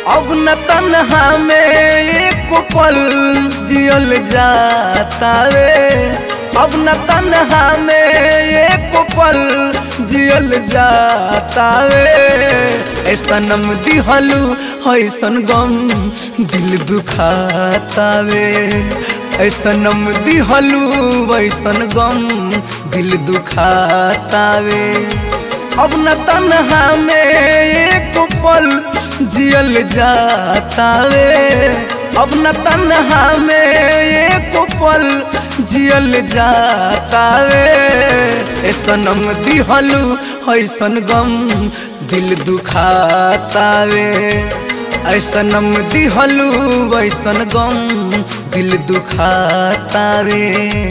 अब न तन्हा में एक पल जियल जाता रे अब न तन्हा में एक पल जियल जाता रे ऐसा नम दिहलू ऐसन गम दिल दुखाता रे ऐसा नम दिहलू ऐसन गम दिल दुखाता रे अब न तन्हा में एक पल जियल जाता रे अब न तन्हा में एक पल जियल जाता रे सनम दिहलू ऐसन गम दिल दुखाता रे ऐसनम दिहलू ऐसन गम दिल दुखाता रे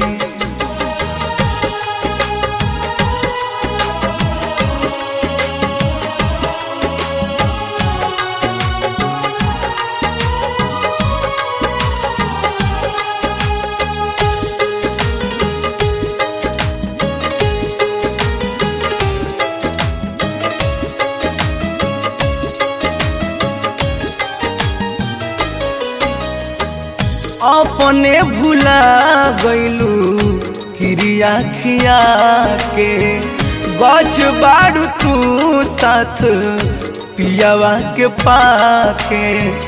अपने भुला गईलू क्रिया खिया के गछ बाड़ू तू साथ पियावा के पाके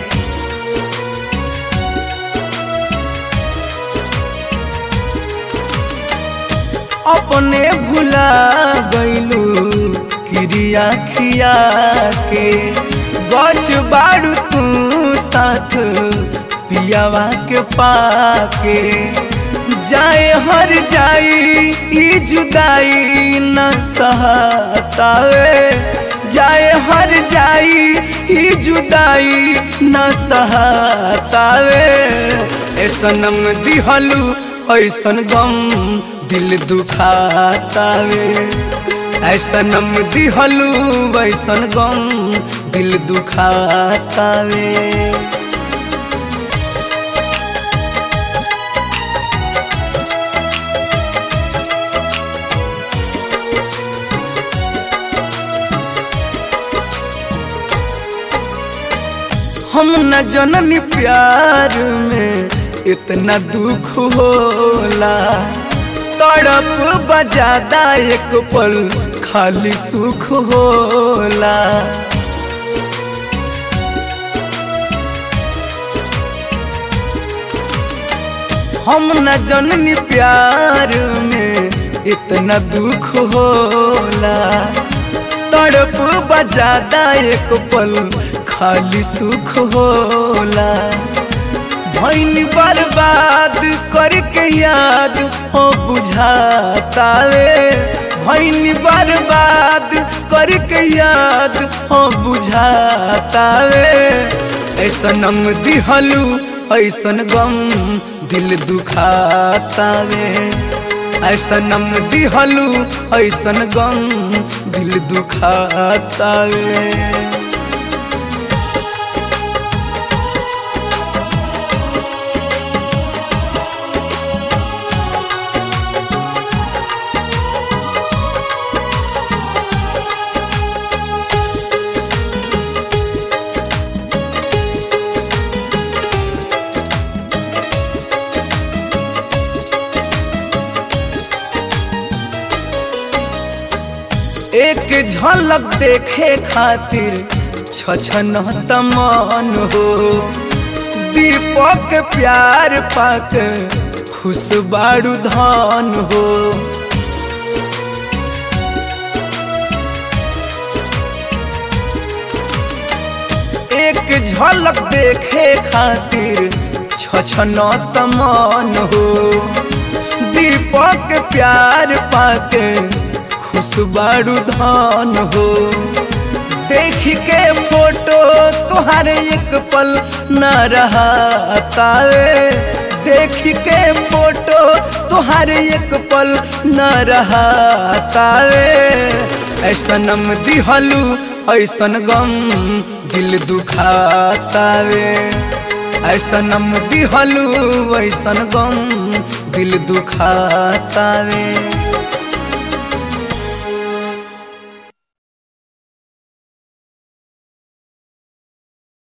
अपने भुला गईलू क्रिया खिया के गछ बाड़ू तू साथ पियावा के पाके जाए हर जाई ई जुदाई न सहतावे जाए हर जाई ई जुदाई न सहतावे ऐसनम दिहलू ऐसन गम दिल दुखातावे ऐसनम दिहलू ऐसन गम दिल दुखातावे हम न जननी प्यार में इतना दुख होला तड़प बजादा एक पल खाली सुख होला हम न जननी प्यार में इतना दुख होला तड़प बजादा एक पल खाली सुख होला भैन बर्बाद करके याद हो बुझाता रे भैन बर्बाद करके याद हो बुझाता रे ऐसनम दिहलू ऐसन गम दिल दुखाता रे ऐसनम दिहलू ऐसन गम दिल दुखाता रे एक झलक देखे खातिर छछन तमन हो दीपक प्यार पाक खुश बारू धन हो एक झलक देखे खातिर छछन तमन हो दीपक प्यार पाके खुशबारू धान हो देख के फोटो तुहार एक पल न रहा तावे देख के फोटो तुहार एक पल न रहा तावे ऐसनम दिहलू ऐसन गम दिल दुखातावे ऐसनम दिहलू ऐसन गम दिल दुखातावे